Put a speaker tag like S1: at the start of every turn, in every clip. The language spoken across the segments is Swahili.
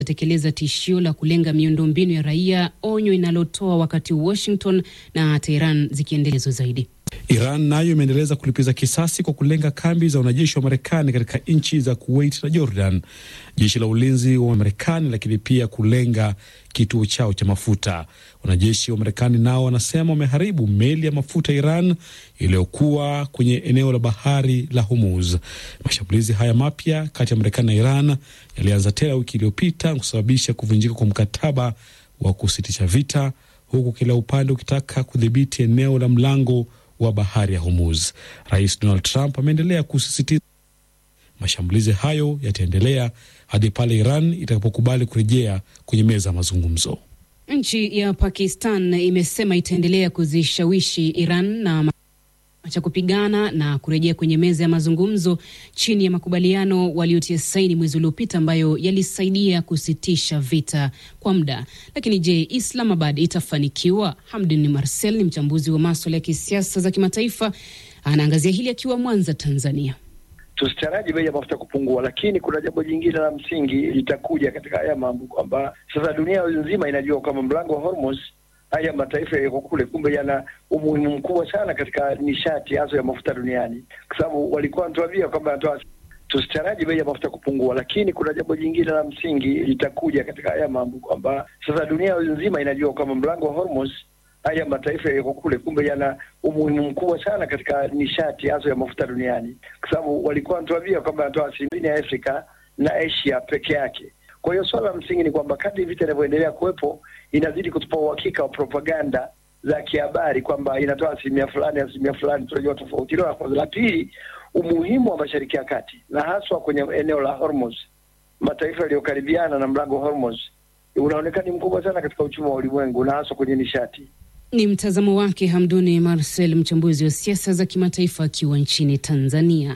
S1: tekeleza tishio la kulenga miundombinu ya raia, onyo inalotoa wakati Washington na Teheran zikiendelezwa zaidi.
S2: Iran nayo imeendeleza kulipiza kisasi kwa kulenga kambi za wanajeshi wa Marekani katika nchi za Kuwait na Jordan, jeshi la ulinzi wa Marekani, lakini pia kulenga kituo chao cha mafuta. Wanajeshi wa Marekani nao wanasema wameharibu meli ya mafuta Iran iliyokuwa kwenye eneo la bahari la Hormuz. Mashambulizi haya mapya kati ya Marekani na Iran yalianza tena wiki iliyopita kusababisha kuvunjika kwa mkataba wa kusitisha vita, huku kila upande ukitaka kudhibiti eneo la mlango wa bahari ya Hormuz. Rais Donald Trump ameendelea kusisitiza mashambulizi hayo yataendelea hadi pale Iran itakapokubali kurejea kwenye meza ya mazungumzo.
S1: Nchi ya Pakistan imesema itaendelea kuzishawishi Iran na cha kupigana na kurejea kwenye meza ya mazungumzo chini ya makubaliano waliotia saini mwezi uliopita ambayo yalisaidia kusitisha vita kwa muda. Lakini je, Islamabad itafanikiwa? Hamdin Marcel ni mchambuzi wa maswala ya kisiasa za kimataifa, anaangazia hili akiwa Mwanza, Tanzania.
S3: Tusitaraji bei ya mafuta kupungua, lakini kuna jambo jingine la msingi litakuja katika haya mambo, kwamba sasa dunia nzima inajua kwamba mlango wa Hormuz haya mataifa yako kule, kumbe yana umuhimu mkubwa sana katika nishati hazo ya mafuta duniani, kwa sababu walikuwa wanatuambia kwamba anatoa. Tusitaraji bei ya mafuta kupungua, lakini kuna jambo jingine la msingi litakuja katika haya mambo, kwamba sasa dunia nzima inajua kwamba mlango wa Hormuz haya mataifa yako kule, kumbe yana umuhimu mkubwa sana katika nishati hazo ya mafuta duniani, kwa sababu walikuwa wanatuambia kwamba anatoa asilimia ya Afrika na Asia peke yake. Kwa hiyo swala la msingi ni kwamba kadri vita inavyoendelea kuwepo inazidi kutupa uhakika wa propaganda za kihabari kwamba inatoa asilimia fulani asilimia fulani, tunajua tofauti. Hilo la kwanza. La pili, umuhimu wa Mashariki ya Kati na haswa kwenye eneo la Hormuz, mataifa yaliyokaribiana na mlango wa Hormuz unaonekana ni mkubwa sana katika uchumi wa ulimwengu na haswa kwenye nishati.
S1: Ni mtazamo wake Hamduni Marcel, mchambuzi wa siasa za kimataifa akiwa nchini Tanzania.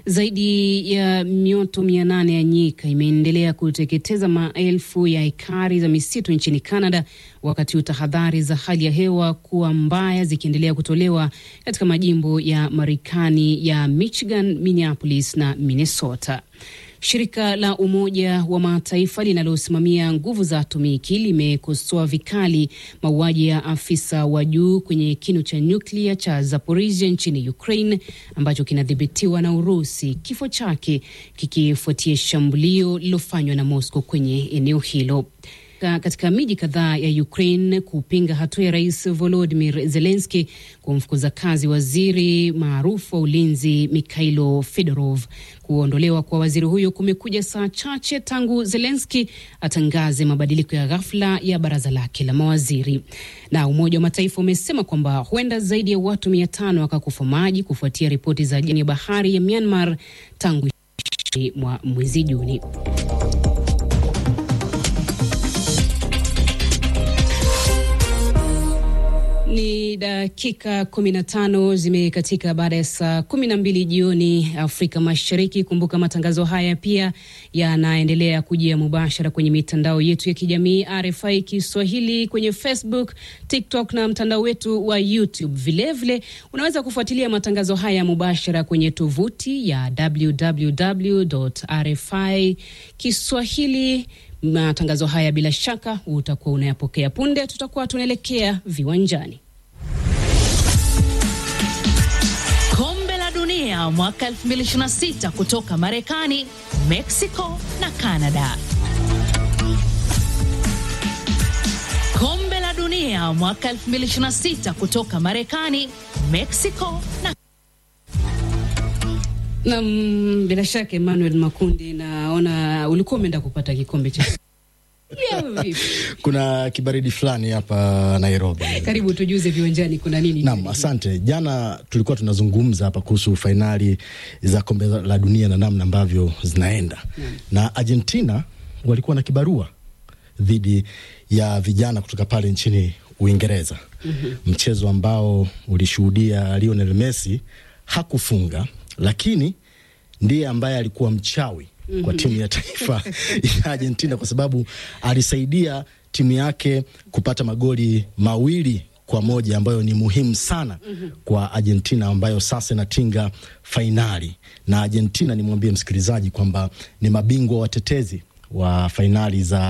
S1: Zaidi ya mioto mia nane ya nyika imeendelea kuteketeza maelfu ya ekari za misitu nchini Canada, wakati huu tahadhari za hali ya hewa kuwa mbaya zikiendelea kutolewa katika majimbo ya Marekani ya Michigan, Minneapolis na Minnesota. Shirika la Umoja wa Mataifa linalosimamia nguvu za atomiki limekosoa vikali mauaji ya afisa wa juu kwenye kinu cha nyuklia cha Zaporizhia nchini Ukraine ambacho kinadhibitiwa na Urusi, kifo chake kikifuatia shambulio lililofanywa na Moscow kwenye eneo hilo katika miji kadhaa ya Ukraine kupinga hatua ya rais Volodymyr Zelensky kumfukuza kazi waziri maarufu wa ulinzi Mikhailo Fedorov. Kuondolewa kwa waziri huyo kumekuja saa chache tangu Zelensky atangaze mabadiliko ya ghafla ya baraza lake la mawaziri. Na Umoja wa Mataifa umesema kwamba huenda zaidi ya watu mia tano wakakufa maji kufuatia ripoti za ajali ya bahari ya Myanmar tangu mwa mwezi Juni. Ni dakika kumi na tano zimekatika baada ya saa kumi na mbili jioni Afrika Mashariki. Kumbuka matangazo haya pia yanaendelea kujia mubashara kwenye mitandao yetu ya kijamii RFI Kiswahili kwenye Facebook, TikTok na mtandao wetu wa YouTube. Vilevile vile, unaweza kufuatilia matangazo haya mubashara kwenye tovuti ya www RFI Kiswahili. Matangazo haya bila shaka utakuwa unayapokea punde. Tutakuwa tunaelekea viwanjani.
S4: Kombe la Dunia mwaka 2026 kutoka Marekani, Mexico na Canada. Kombe la Dunia mwaka 2026 kutoka Marekani, Mexico na
S1: Nam, bila shaka Emmanuel Makundi, naona ulikuwa umeenda kupata kikombe cha yeah,
S5: kuna kibaridi fulani hapa Nairobi.
S1: Karibu tujuze viwanjani kuna nini?
S5: Naam, asante. Jana tulikuwa tunazungumza hapa kuhusu fainali za kombe la dunia na namna ambavyo zinaenda Naam. na Argentina walikuwa na kibarua dhidi ya vijana kutoka pale nchini Uingereza mm -hmm. mchezo ambao ulishuhudia Lionel Messi hakufunga lakini ndiye ambaye alikuwa mchawi mm -hmm. kwa timu ya taifa ya Argentina kwa sababu alisaidia timu yake kupata magoli mawili kwa moja ambayo ni muhimu sana mm -hmm. kwa Argentina ambayo sasa inatinga fainali. Na Argentina, nimwambie msikilizaji kwamba ni mabingwa watetezi wa fainali za